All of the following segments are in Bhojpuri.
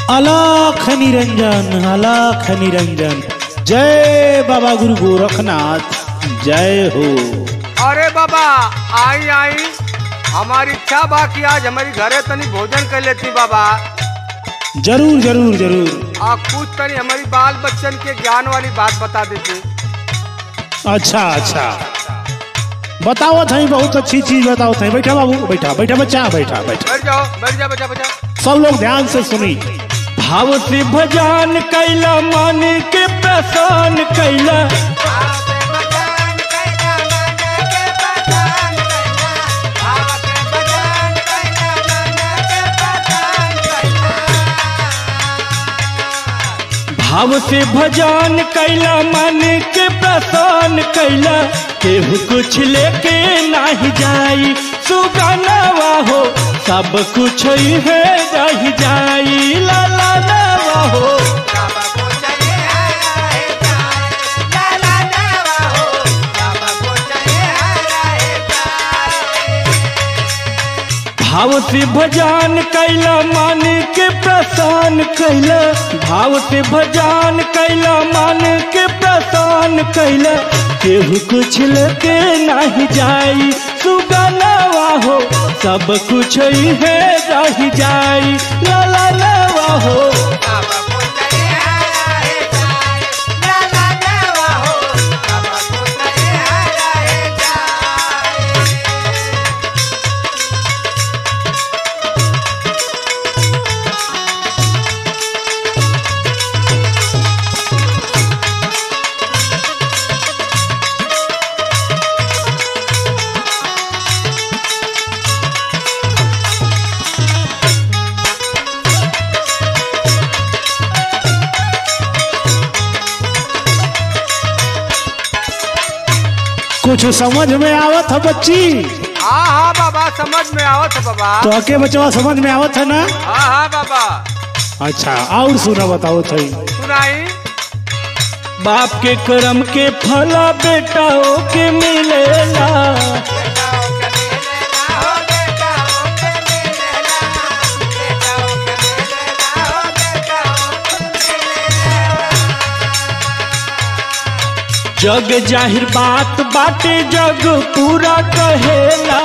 अलख निरंजन अलख निरंजन जय बाबा गुरु गोरखनाथ जय हो अरे बाबा आई आई हमारी इच्छा बा कि आज हमारी घरे तनी भोजन कर लेती बाबा जरूर जरूर जरूर आ कुछ तनी हमारी बाल बच्चन के ज्ञान वाली बात बता देती अच्छा अच्छा बताओ थई बहुत अच्छी चीज बताओ थई बैठा बाबू बैठा बैठा बच्चा बैठा बैठा बैठ जाओ बैठ जा बच्चा बच्चा सब लोग ध्यान से सुनी भाव से भजन कैला मन के प्रसन्न कैला भाव से भजन कैला मन के प्रसन्न कैला केहू कुछ लेके नहीं जाई सुगनवा हो सब कुछ है रह जाई लाला नवा हो भाव से भजन कैला मन के प्रसन्न कैला भाव से भजन कैला मन के प्रसन्न कैला केहू कुछ लेके नहीं जाई सुगनवा हो सब कुछ है रह जाई लाला नवा हो कुछ समझ में आवत है बच्ची हाँ हाँ बाबा समझ में आवत है बाबा तो अके बचवा समझ में आवत है ना हाँ हाँ बाबा अच्छा और सुना बताओ थई सुनाई बाप के कर्म के फला बेटाओं के मिलेला जग जाहिर बात बाटे जग पूरा कहेला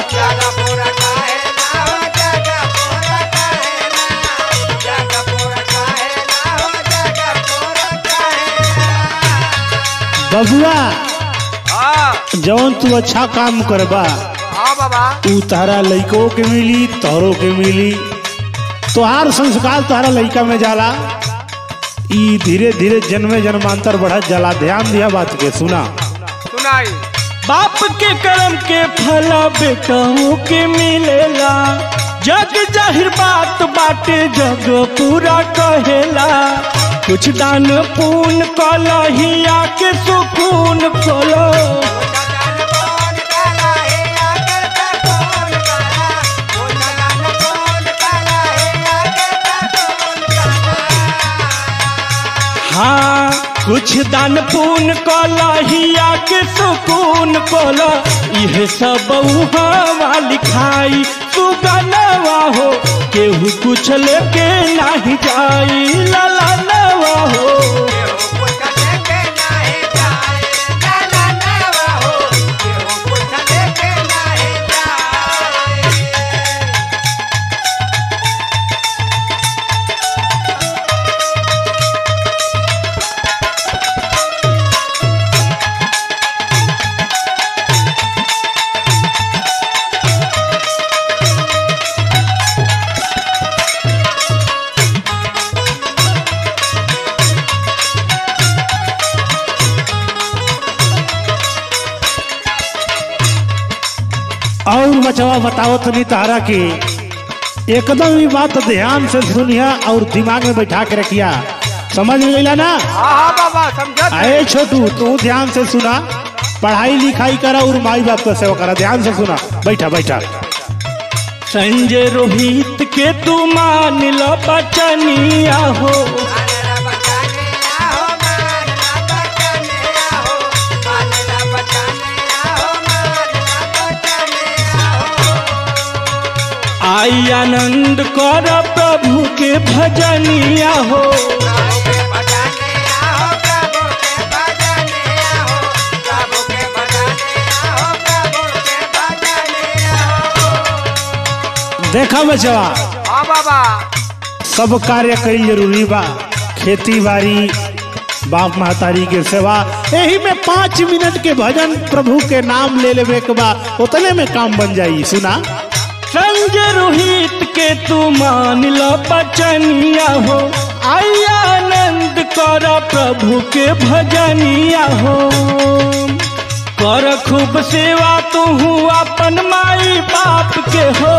बबुआ हाँ जौन तू अच्छा काम करबा हाँ बाबा ऊ तारा लइको के मिली तोहरो के मिली तोहार संस्कार तोहरा लइका में जाला ई धीरे धीरे जन्मे जन्मांतर बढ़त जाला ध्यान दिया बात के सुना सुनाई बाप के कर्म के फला बेटाओं के मिलेला जग जाहिर बात बाटे जग पूरा कहेला कुछ दान पून कलहिया के सुकून खोलो हाँ कुछ दान पून कलहिया के सुकून कोला यह सब उहाँ लिखाई सुगनवा हो केहू कुछ लेके नहीं जाई लाला नवा हो और बचवा बताओ तनी तारा के एकदम ही बात ध्यान से सुनिया और दिमाग में बैठा के रखिया समझ में गईला ना हाँ हाँ बाबा समझत अरे छोटू तू ध्यान से सुना पढ़ाई लिखाई करा और माई बाप का सेवा करा ध्यान से सुना बैठा बैठा संजय रोहित के तू मान लो बचनिया हो आई आनंद कर प्रभु के भजनिया हो देखा बचवा हाँ बाबा सब कार्य कईल जरूरी बा खेती बाड़ी बाप महतारी के सेवा यही में पाँच मिनट के भजन प्रभु के नाम ले लेवे के बा उतने में काम बन जाई सुना संग रोहित के तू मान लो बचनिया हो आई आनंद कर प्रभु के भजनिया हो कर खूब सेवा तू अपन माई बाप के हो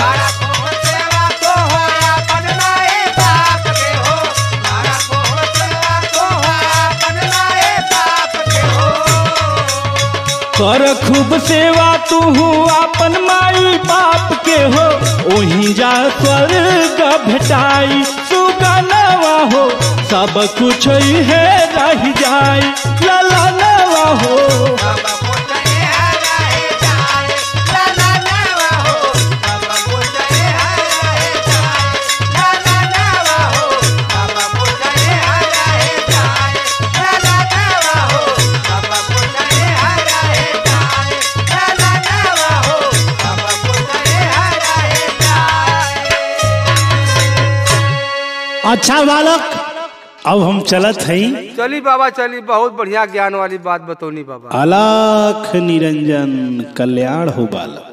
कर खूब सेवा तू अपन माई बाप के हो ओही जा स्वर्ग भेटाई सुगनवा हो सब कुछ है रह जाई ललनवा हो अच्छा बालक अब हम चलत हई चली बाबा चली बहुत बढ़िया ज्ञान वाली बात बतौनी बाबा अलख निरंजन कल्याण हो बालक